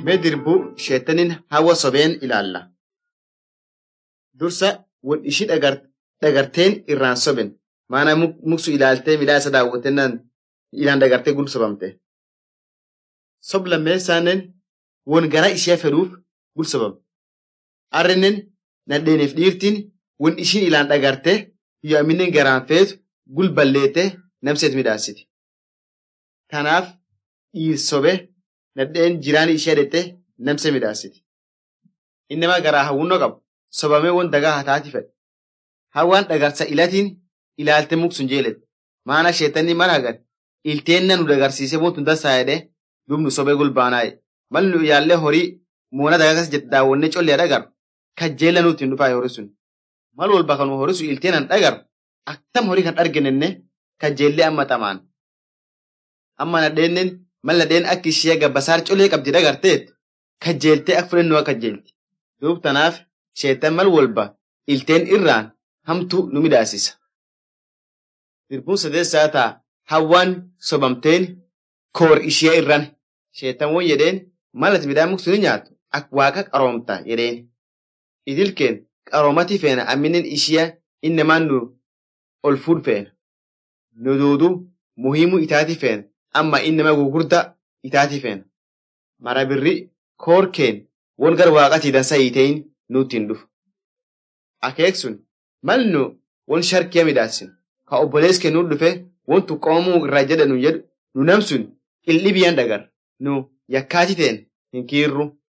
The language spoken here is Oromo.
Mee dirbuu sheetanin hawa sobeen ilaalla. Dursa wal ishii dhagarteen irraan soben. Maana muksu ilaaltee midhaa isa daawwattennaan ilaan dagartee gul sobamte. Sob lammeessaanen won garaa ishee fedhuuf gul sobamte. Arrinen nadheeneef dhiirtiin won ishiin ilaan dhagarte yoo amminen garaan feetu gul balleete namseet midhaasiti. Kanaaf dhiir sobe nadheen jiraan ishee dhette namse midhaasiti. Innamaa garaa hawwunnoo qabu sobamee won dagaa hataati fedhe. Hawwaan dhagarsa ilatiin ilaalte muksun jeelette. Maana sheetanni mal hagan ilteenna nu dagarsiisee won tun dassaa jedhee duub nu sobee gulbaanaaye. Mal nu yaallee horii moona dagaa kas jette daawwannee collee dhagaru kajjeella nutti hin dhufaa horii sun. Mal wal bakka horii sun ilteenan dhagaru aktam horii kan arginenne kajjeellee amma xamaan. Amma nadheenen mal nadheen akka ishee gabbasaar colee qabdi dhagarteet kajjeeltee akka fudhannoo kajjeelti. Duub tanaaf sheetan mal walba ilteen irraan hamtu nu midhaasisa. Dirbuun sadeessaa ta'a hawwaan sobamteen koor ishee irran sheetan won jedheen malati midhaan muksu ni nyaatu akka waaqa qaroomta jedheen. Idilkeen qaroomati feena amminen ishee innamaan nu ol fuudh feena. Nu duudu muhiimuu itaati feena amma innama gugurda itaati feena. Mara birri koorkeen won gar waaqatii dansa hiitein nutti hin dhufu. Akeek sun mal nu won sharkiya midhaasin ka obbolees kennuu dhufe won tuqqoomuu irraa jedha nu jedhu nu namsun qildhibiyan dhagar nu yakkaati teen hin kiirru